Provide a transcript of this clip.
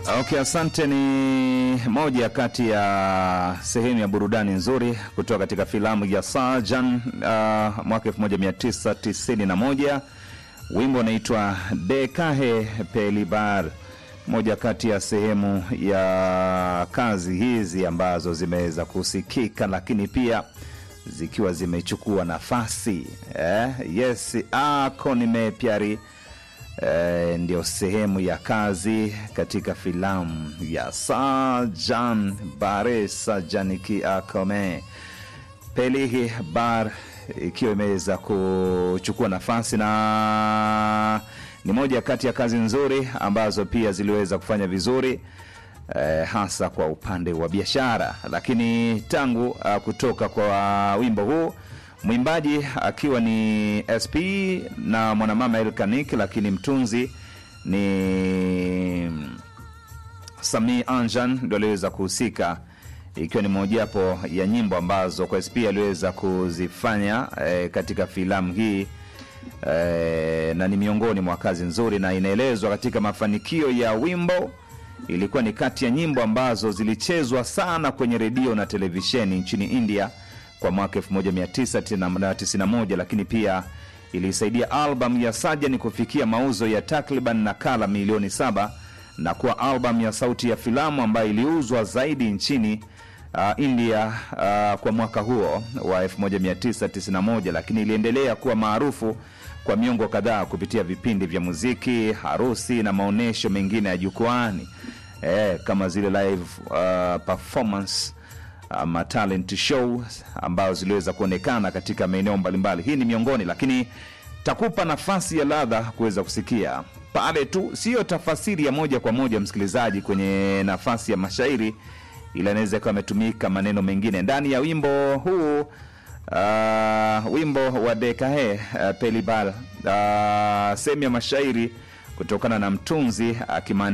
Okay, asante. Ni moja kati ya sehemu ya burudani nzuri kutoka katika filamu ya Sajan uh, mwaka 1991 wimbo unaitwa Dekahe Pelibar, moja kati ya sehemu ya kazi hizi ambazo zimeweza kusikika, lakini pia zikiwa zimechukua nafasi eh, yes ako nimepyari eh, ndio sehemu ya kazi katika filamu ya Sajan Bare Sajaniki Akome Pelihi Bar ikiwa imeweza kuchukua nafasi na ni moja kati ya kazi nzuri ambazo pia ziliweza kufanya vizuri eh, hasa kwa upande wa biashara. Lakini tangu uh, kutoka kwa wimbo huu mwimbaji akiwa ni SP na mwanamama Elkanik, lakini mtunzi ni Sami Anjan ndo aliweza kuhusika, ikiwa ni mojawapo ya nyimbo ambazo kwa SP aliweza kuzifanya eh, katika filamu hii eh, na ni miongoni mwa kazi nzuri, na inaelezwa katika mafanikio ya wimbo ilikuwa ni kati ya nyimbo ambazo zilichezwa sana kwenye redio na televisheni nchini India kwa mwaka 1991 lakini pia ilisaidia albamu ya Sajani kufikia mauzo ya takriban nakala milioni saba na kuwa albamu ya sauti ya filamu ambayo iliuzwa zaidi nchini uh, India uh, kwa mwaka huo wa 1991, lakini iliendelea kuwa maarufu kwa miongo kadhaa kupitia vipindi vya muziki, harusi na maonyesho mengine ya jukwani eh, kama zile live uh, performance ama talent show ambazo ziliweza kuonekana katika maeneo mbalimbali. Hii ni miongoni, lakini takupa nafasi ya ladha kuweza kusikia pale tu, siyo tafasiri ya moja kwa moja msikilizaji kwenye nafasi ya mashairi, ila inaweza ikawa ametumika maneno mengine ndani ya wimbo huu. Uh, wimbo wa Dekahe uh, Pelibal uh, sehemu ya mashairi kutokana na mtunzi akima